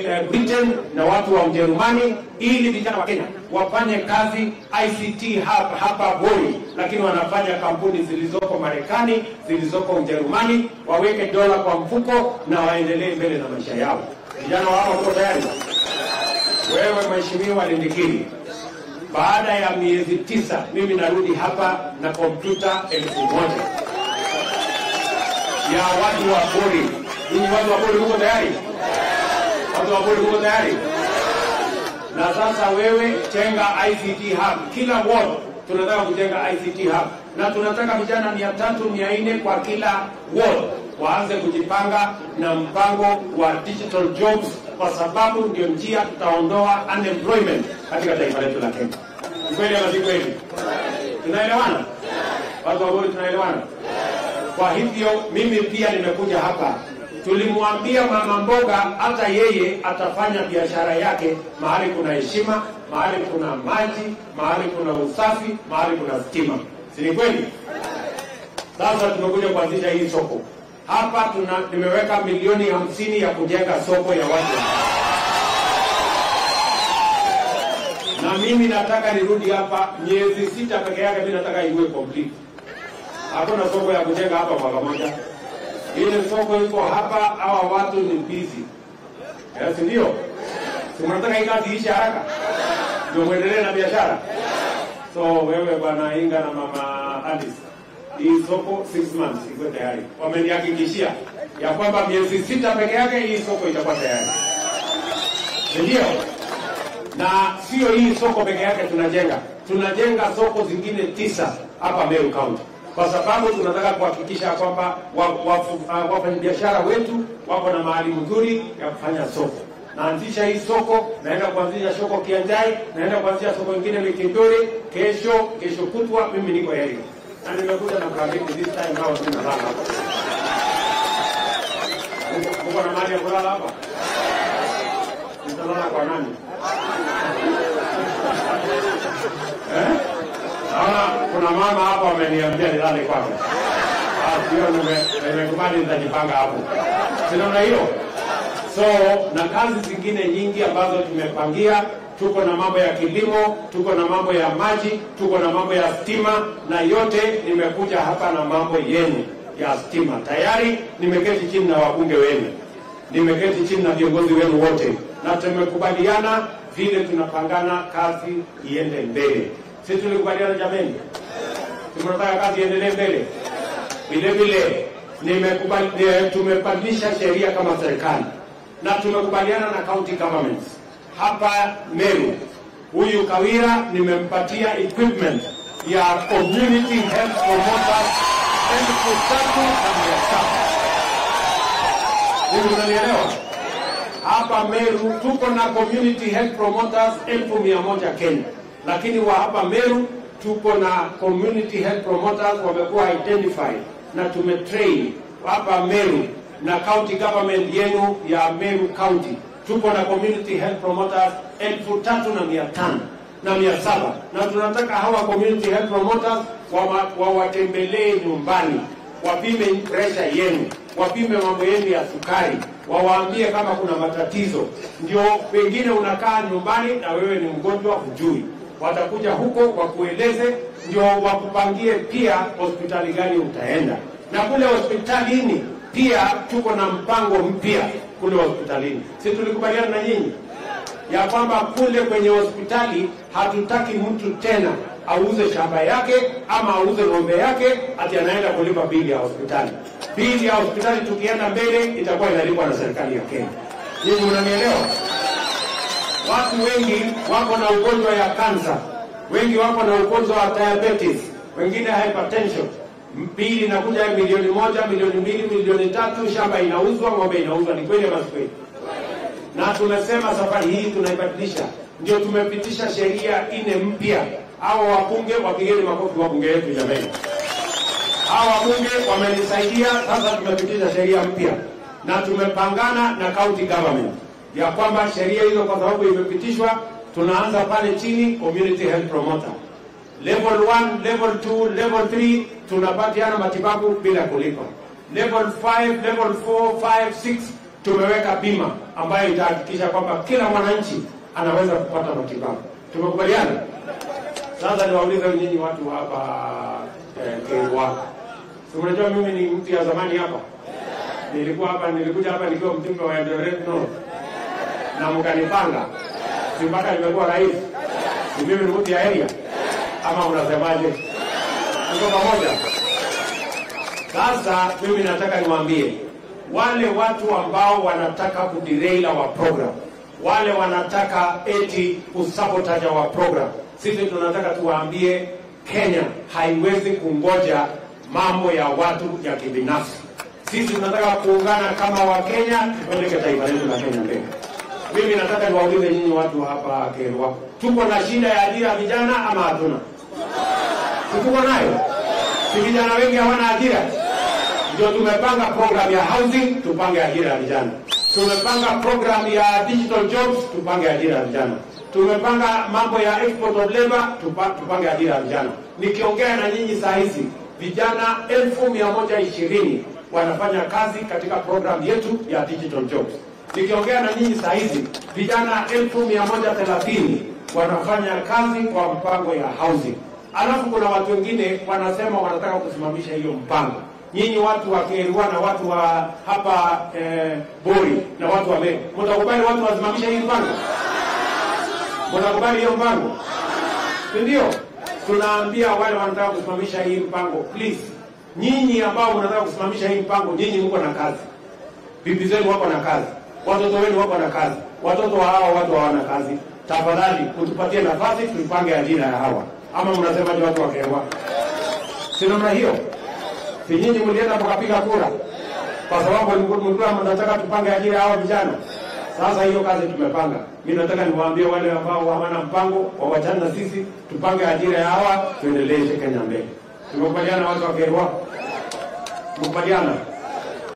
eh, Britain na watu wa Ujerumani ili vijana wa Kenya wafanye kazi ICT hub hapa Voi, lakini wanafanya kampuni zilizoko Marekani, zilizoko Ujerumani, waweke dola kwa mfuko na waendelee mbele na maisha yao. Vijana wao wako tayari. Wewe Mheshimiwa Lindikiri, baada ya miezi tisa mimi narudi hapa na kompyuta elfu moja ya watu wa Bori. Ninyi watu wa Bori mko tayari? Watu wa Bori mko tayari? Na sasa wewe jenga ICT hub kila ward, tunataka kujenga ICT hub na tunataka vijana mia tatu mia nne kwa kila ward waanze kujipanga na mpango wa digital jobs, kwa sababu ndio njia tutaondoa unemployment katika taifa letu la Kenya. Ni kweli ama si kweli? Tunaelewana? Watu wa Bori tunaelewana? Kwa hivyo mimi pia nimekuja hapa, tulimwambia mama mboga hata yeye atafanya biashara yake mahali kuna heshima, mahali kuna maji, mahali kuna usafi, mahali kuna stima, si ni kweli? Sasa tumekuja kuanzisha hii soko hapa. Tuna nimeweka milioni hamsini ya kujenga soko ya watu na mimi nataka nirudi hapa miezi sita peke yake, mimi nataka iwe complete hakuna soko ya kujenga hapa mwaka moja. Ile soko iko hapa, hawa watu ni busy, yes, ndio si mnataka hii kazi iishe haraka ndio mwendelee na biashara. So wewe bwana Inga na mama Alice, hii soko 6 months iko tayari, wamenihakikishia ya kwamba miezi sita peke yake hii soko itakuwa tayari, ndio na sio hii soko peke yake tunajenga, tunajenga soko zingine tisa hapa Meru County kwa sababu tunataka kuhakikisha kwamba wafanyabiashara wa, wa wetu wako na mahali mzuri ya kufanya soko. Naanzisha hii soko, naenda kuanzisha soko Kianjai, naenda kuanzisha soko ingine Mikindori kesho, kesho kutwa. Mimi niko heri na nimekuja na blanketi this time nao tunalala hapa. Uko na mahali ya kulala hapa? Nitalala kwa nani? eh? Naona kuna mama hapa wameniambia nilale kwake. Hiyo nimekubali, nitajipanga hapo, sinaona hiyo. So na kazi zingine nyingi ambazo tumepangia, tuko na mambo ya kilimo, tuko na mambo ya maji, tuko na mambo ya stima, na yote nimekuja hapa na mambo yenu ya stima. Tayari nimeketi chini na wabunge wenu, nimeketi chini na viongozi wenu wote, na tumekubaliana vile tunapangana kazi iende mbele. Sisi tulikubaliana jameni, tunataka kazi iendelee mbele. Vile vile nimekubali, tumebadilisha sheria kama serikali na tumekubaliana na county governments hapa Meru. Huyu Kawira nimempatia equipment ya community health promoters elfu tatu na mia saba. Hivi unanielewa? Hapa Meru tuko na community health promoters elfu mia moja Kenya lakini wa hapa Meru tuko na community health promoters wamekuwa identified na tumetrain hapa Meru na county government yenu ya Meru County tuko na community health promoters elfu tatu na mia tano na mia saba na tunataka hawa community health promoters wawatembelee wa nyumbani, wapime pressure yenu, wapime mambo yenu ya sukari, wawaambie kama kuna matatizo. Ndio pengine unakaa nyumbani na wewe ni mgonjwa, hujui watakuja huko wakueleze, ndio wakupangie pia hospitali gani utaenda. Na kule hospitalini pia tuko na mpango mpya kule hospitalini. Si tulikubaliana na nyinyi ya kwamba kule kwenye hospitali hatutaki mtu tena auze shamba yake ama auze ng'ombe yake ati anaenda kulipa bili ya hospitali. Bili ya hospitali tukienda mbele itakuwa inalipwa na serikali ya Kenya. Nyinyi mnanielewa? Watu wengi wako na ugonjwa ya kansa, wengi wako na ugonjwa wa diabetes, wengine hypertension. Bili inakuja milioni moja, milioni mbili, milioni tatu, shamba inauzwa, ng'ombe inauzwa. Ni kweli ama si kweli? Na tumesema safari hii tunaibadilisha, ndio tumepitisha sheria ine mpya. Hawa wabunge, wapigeni makofi wabunge wetu jamani. Hawa wabunge wamenisaidia, sasa tumepitisha sheria mpya na tumepangana na county government ya kwamba sheria hizo kwa sababu imepitishwa, tunaanza pale chini, community health promoter level 1, level 2, level 3 tunapatiana matibabu bila kulipa. Level 5, level 4, 5, 6 tumeweka bima ambayo itahakikisha kwamba kila mwananchi anaweza kupata matibabu. Tumekubaliana? Sasa niwaulize nyinyi watu hapa eh, Kerwa, si mnajua mimi ni mtu ya zamani hapa, nilikuwa hapa, nilikuja hapa nikiwa mjumbe wa Eldoret North na mkanipanga, si mpaka nimekuwa rais, si mimi ni mtu ya area ama unasemaje? Tuko pamoja? Sasa mimi nataka niwaambie wale watu ambao wanataka kuderail our program, wale wanataka eti kusabotage our program, sisi tunataka tuwaambie Kenya haiwezi kungoja mambo ya watu ya kibinafsi. Sisi tunataka kuungana kama Wakenya, tupeleke taifa letu la Kenya mbele. Mimi nataka niwaulize nyinyi watu hapa Kerwa, tuko na shida ya ajira ya vijana ama hatuna? Si tuko nayo? Si vijana wengi hawana ajira? Ndio tumepanga program ya housing, tupange ajira ya vijana. Tumepanga program ya digital jobs, tupange ajira ya vijana. Tumepanga mambo ya export of labor, tupa, tupange ajira ya vijana. Nikiongea na nyinyi saa hizi vijana elfu mia moja ishirini wanafanya kazi katika program yetu ya digital jobs. Nikiongea na nyinyi saa hizi vijana elfu mia moja thelathini wanafanya kazi kwa mpango ya housing. Alafu kuna watu wengine wanasema wanataka kusimamisha hiyo mpango. Nyinyi watu wa Kerwa na watu wa hapa eh, Bori na watu wa Meru, mtakubali watu wasimamishe hii mpango? Mtakubali hiyo mpango? Si ndio? Tunaambia wale wanataka kusimamisha hii mpango, please, nyinyi ambao mnataka kusimamisha hii mpango, nyinyi mko na kazi, bibi zenu wako na kazi, watoto wenu wako na kazi, watoto wa hawa watu hawana kazi. Tafadhali utupatie nafasi tuipange ajira ya hawa, ama mnasemaje watu wa Kerwa? Si namna hiyo? Si nyinyi mlienda mkapiga kura kwa sababu mlikuwa mnataka tupange ajira ya hawa vijana? Sasa hiyo kazi tumepanga. Mimi nataka niwaambie wale ambao hawana mpango wawachane na sisi, tupange ajira ya hawa, tuendeleshe Kenya mbele. Tumekubaliana watu wa Kerwa? Mkubaliana?